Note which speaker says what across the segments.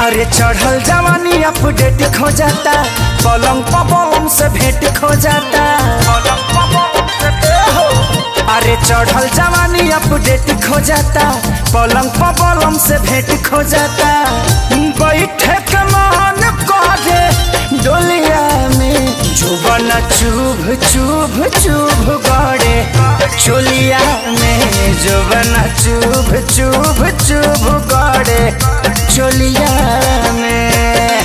Speaker 1: अरे चढ़ल जवानी अपडेट खो जाता पलंग पलंग से भेंट खो जाता अरे चढ़ल जवानी अपडेट खो जाता पलंग पलंग से भेंट खो जाता बैठे के मान करे डोलिया में जुबन चुभ चुभ चुभ गड़े चोलिया में जुबन चुभ चुभ चुभ गड़े चोलिया में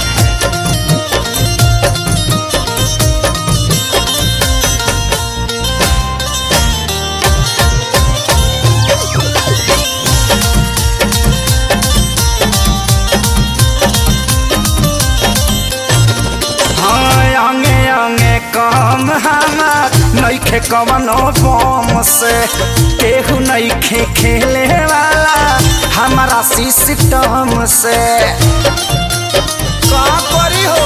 Speaker 1: हाँ अंगे अंगे कम हमार नईखे कवनो बम से केहू नईखे खेले वाला हमारा सिस्टम से का करी हो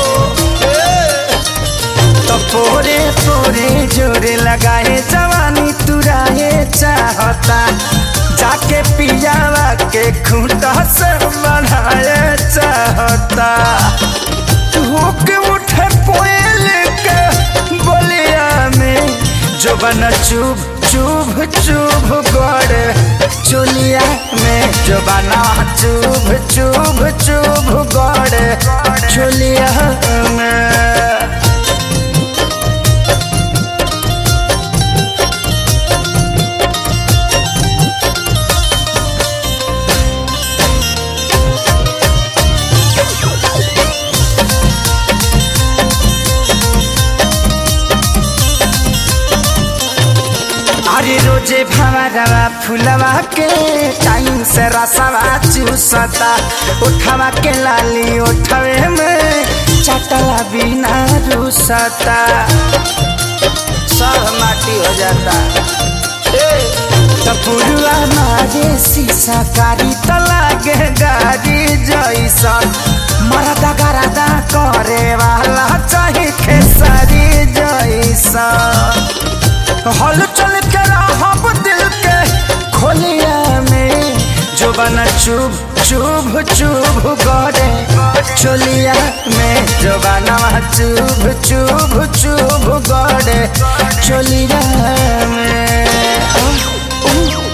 Speaker 1: तो पोरे पोरे जोरे लगाए जवानी तुराए चाहता जाके पियावा के खूंटा से बढ़ाए चाहता होके उठे कोयल के बोलिया में जो बना चुभ चुभ चुभ गड़े चुलिया में जो बना चुभ चुभ चुभ गड़े चुलिया में अरे रोजे भवरवा फुलवा के टाइम से रसवा चूसता उठवा के लाली उठवे में चटला बिना रूसता सब माटी हो जाता तपुरुआ मारे शीशा कारी त लागे गाड़ी जैसन मरदा गरदा करे वाला चाहे खेसारी जैसन हल चल के रहब दिल के खोलिया में जो बना चुभ चुभ चुभ गड़े चोलिया में जो बना चुभ चुभ चुभ गड़े चोलिया में